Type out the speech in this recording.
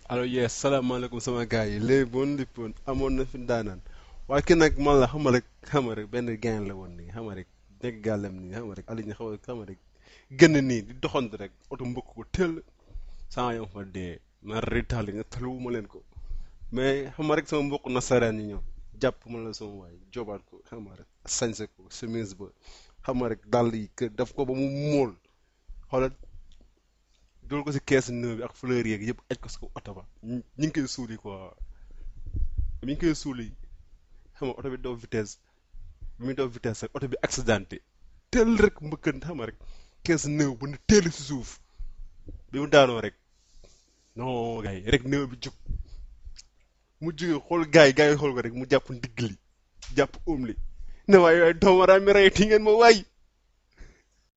allo yes salaamaaleykum sama gars yi léegi bon lippoon amoon na fi daanaan waaye ki nag man la xam nga rek xam nga rek benn gain la woon nii xam nga rek nekk gàllam nii xam nga rek Aliou xaw a xam nga rek gën nii di doxantu rek oto mbëkk ko teel saa yoo fa dee ma ritaali nga taluwuma leen ko mais xam nga rek sama mbokk nasaraan yi ñoom jàpp ma la sama waay jobaat ko xam nga rek sañse ko chemise ba xam nga rek dàll yi kër daf ko ba mu móol xoolal dool ko si kees nëb bi ak fleur yeeg yëpp aj ko si oto ba ñu ngi koy suuli quoi mi ngi koy suuli xam nga oto bi daw vitesse bi muy daw vitesse rek oto bi accidenté teel rek mbëkkan xam nga rek kees nëb bu ne teel si suuf bi mu daanoo rek non gars yi rek nëb bi jóg mu jógee xool gars yi gars yi xool ko rek mu jàpp ndigg li jàpp óom li ne waaye waaye doomaraam mi rey ti ngeen ma waay